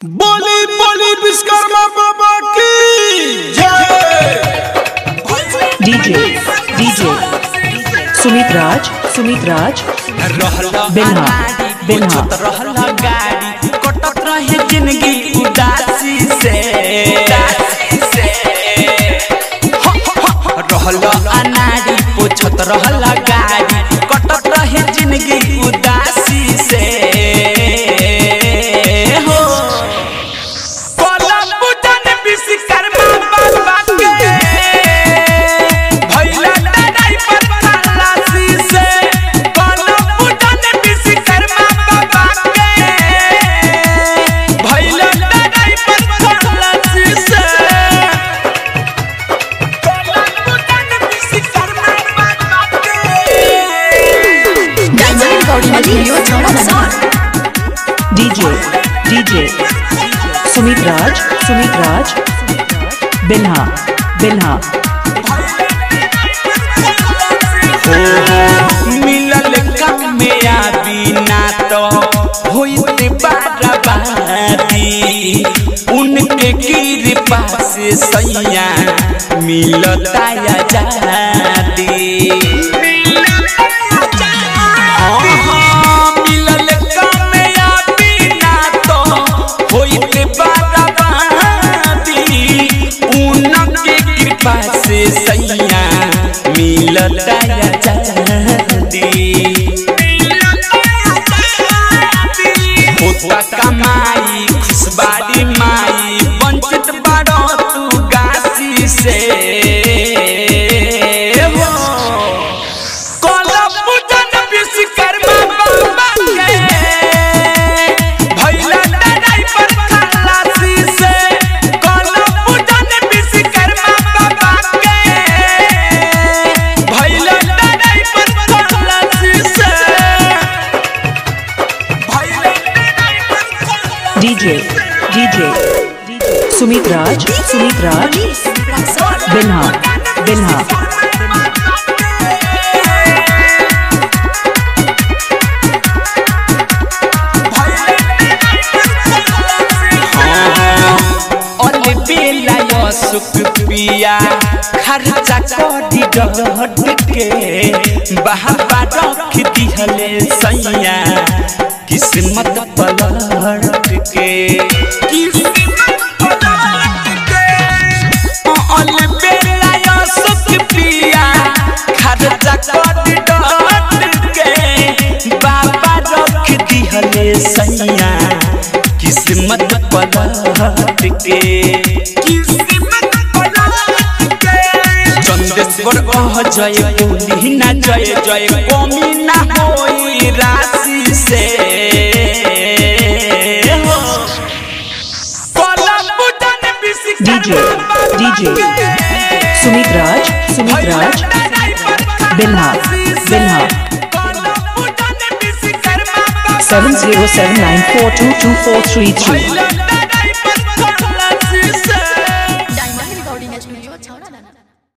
बोली बोली विश्वकर्मा बाबा की जय डीजे डीजे सुमित राज सुमित राज बिन्हा बिन्हा रहला गाड़ी कटत रहे जिंदगी उदासी से हो, हो, हो, रहला अनाड़ी पोछत रहला गाड़ी कटत रहे जिंदगी उदासी से हो कोलम बुझन विश्वकर्मा बाबा के भैला लड़ाई पर खलासी से कोलम बुझन विश्वकर्मा बाबा के भैला लड़ाई पर खलासी से कोलम बुझन विश्वकर्मा बाबा के डीजे डीजे सुमित राज सुमित राज बिन्हा बिन्हा मिलल कमिया बिना तो होइते बाराबादी उनके कृपा से सैया मिलता आजादी हाँ, मिलल कमिया बिना तो होइते बाराबादी उनके कृपा से सैया मिलता आजादी होता कमाई खुशबारी माई वंचित बड़ो तू गासी से हो कोलम पूजन विश्वकर्मा बाबा के भैला लड़ाई पर खलासी से कोलम पूजन विश्वकर्मा बाबा के भैला लड़ाई पर खलासी से भैला लड़ाई पर खलासी डीजे डीजे सुमित राज सुमित राज बिन्हा बिन्हा अले बेला यो सुख पिया खर्चा करी डट के बहाबा रख दिहले सैया किस्मत पलट के अले बेला यो सुख पिया खर्चा करी डट के बाबा रख दिहले सैया किस्मत पलट के किस्मत पलट के चंदेश्वर कह जय बोली ना जय जय कमी ना होई राशि से हो। कोलम बुझन डीजे डीजे सुमित राज सुमित राज बिन्हा बिन्हा seven zero seven nine four two two four three three